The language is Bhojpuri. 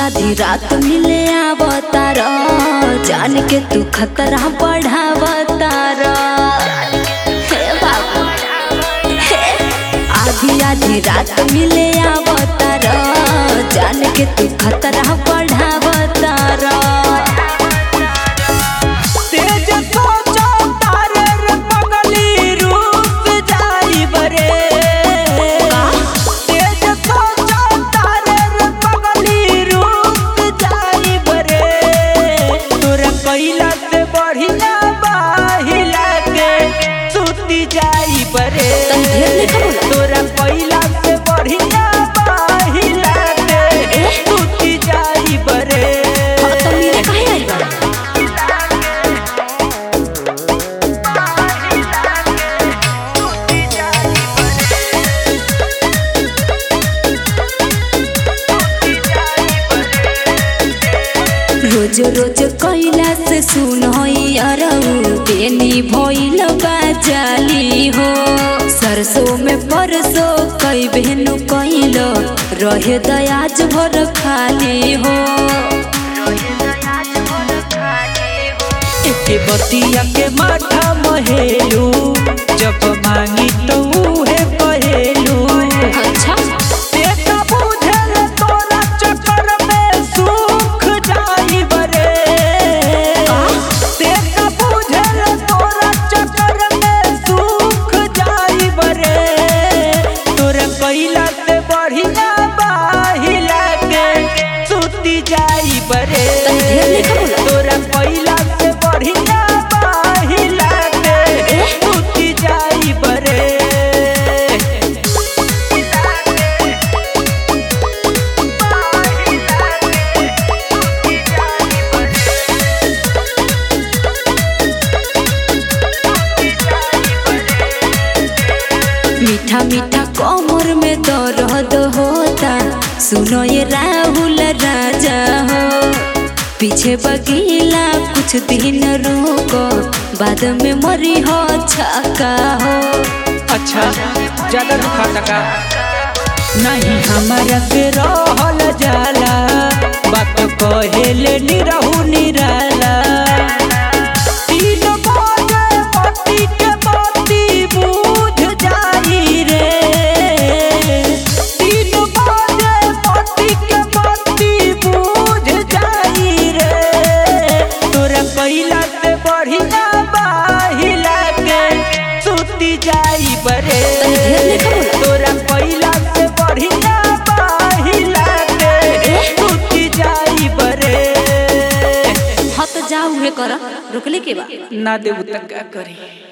आधी रात मिले आवतार जान के तू खतरा बढ़ावतार हे बाबू हे आधी आधी रात मिले आवतार जान के तू खतरा बढ़ावतार तेज सोचो तारे रे पगली रूप जाई बरे तेज सोचो तारे रे पगली रूप जाई बरे तोरा कैला से बढ़िया बाहिला के सुती जाई बरे तनी ढेर लिखा बोला। तोरा कैला से बढ़िया बाहिला के सुती जाई बरे हाँ तो मेरे काहे आई बा रोज रोज कैला से सुन अरऊ बेनी भइल बाजाली हो सरसों में परसों कई बहनु कैल रहे दयाज भर खाली हो एके बतिया के माथा महेलू जब मांगी तो उहे कहेलू अच्छा बेटा बुझल तोरा चक्कर में सुख जाई बरे बेटा बुझल तोरा चक्कर में सुख जाई बरे तोरा कैला से बढ़िया बाहिला के सुती जाई बरे तनी ढेर लिखा बोला। तोरा कैला से बढ़िया बाहिला के सुती जाई बरे मीठा मीठा कमर में दर्द होता सुनो ये राहुल राजा हो पीछे बगीला कुछ दिन रुको बाद में मरी हो छका हो अच्छा ज्यादा दुखा टका नहीं हमारा से रहल जाला बात कहेले निरहु निराला तीन बजे पति के पति बुझ जाई रे तीन बजे पति के पति बुझ जाई रे तोरा कैला से बढ़िया बाहिला के सुती जाई बरे तनी ढेर लिखा बोला। तोरा कैला से बढ़िया बाहिला के सुती जाई बरे हाँ तो जाओ उहे कर रुकले के बा ना देबू तक का करी